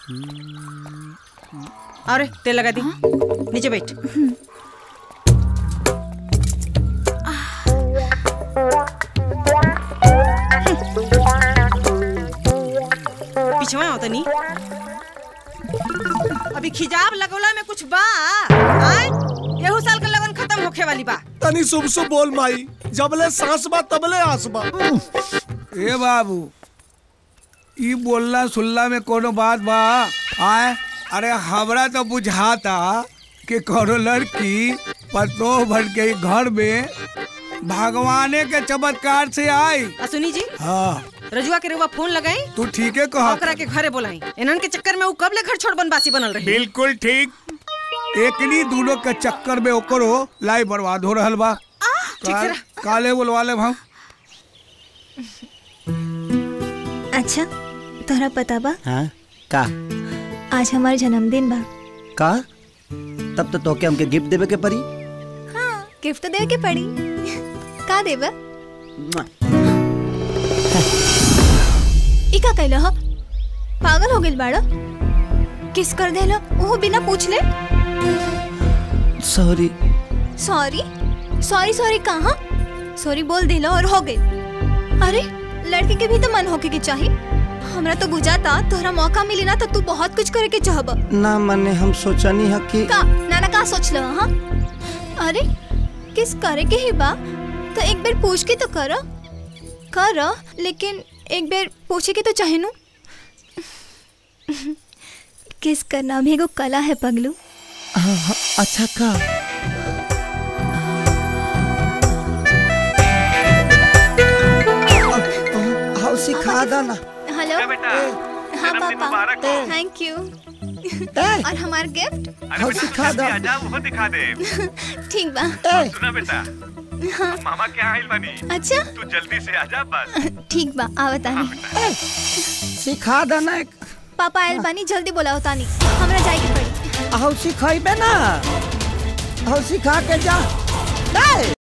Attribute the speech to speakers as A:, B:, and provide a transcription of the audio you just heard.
A: अरे तेल लगा दी नीचे बैठ पिछवा हो तनी अभी खिजाब लगौला में कुछ बा आय एहू साल का लगन खत्म होखे वाली बा
B: तनी शुभ शुभ बोल माई जबले सांस बा तबले आस बा
C: ए बाबू ई बोलना सुनला में कोनो बात बा आए अरे हमरा तो बुझाता कि कोनो लड़की पतो भर के घर में भगवाने के चमत्कार से आई
A: आ सुनी जी
C: हाँ
A: रजुआ के रुआ फोन लगाई
C: तू ठीक है कहा
A: ओकरा के घरे बोलाई इन्हन के चक्कर में ऊ कब ले घर छोड़ बनवासी बनल रही
C: बिल्कुल ठीक एकनी दोनों के चक्कर में ओकरो लाई बर्बाद हो रहल बा
A: ठीक से
C: का, काले बोलवा ले हम
D: अच्छा तोहरा पता बा
E: हाँ का
D: आज हमार जन्मदिन बा
E: का तब तो तोके हमके गिफ्ट देवे के पड़ी
D: हाँ गिफ्ट तो देवे के पड़ी का देबा ई का कैला ह पागल हो गेल बाड़ा किस कर देला ओहो बिना पूछले
E: सॉरी
D: सॉरी सॉरी सॉरी कहाँ सॉरी बोल देला और हो गई अरे लड़की के भी तो मन होके के चाहिए हमरा तो बुझाता तोहरा मौका मिली ना तो तू बहुत कुछ करे के चाहबा
E: ना मने हम सोचनी है कि
D: का नाना का सोच लो हाँ अरे किस करे के ही बा तो एक बार पूछ के तो कर कर लेकिन एक बार पूछे के तो चाहे नु किस करना भी एगो कला है पगलू
E: हाँ, हाँ, अच्छा का हाँ सिखा दो ना
D: हेलो हाँ पापा थैंक यू और हमार गिफ्ट
E: हाँ सिखा दो
F: वो दिखा दे
D: ठीक बा
F: सुना बेटा मामा क्या आइल बनी
D: अच्छा
F: तू जल्दी से आजा बस
D: ठीक बा आवता नहीं
E: सिखा दो ना एक
D: पापा आयल बानी जल्दी बोलाओ तानी हमरा जाए के पड़ी
E: हाँ सिखाइबे ना हाँ सिखा के जा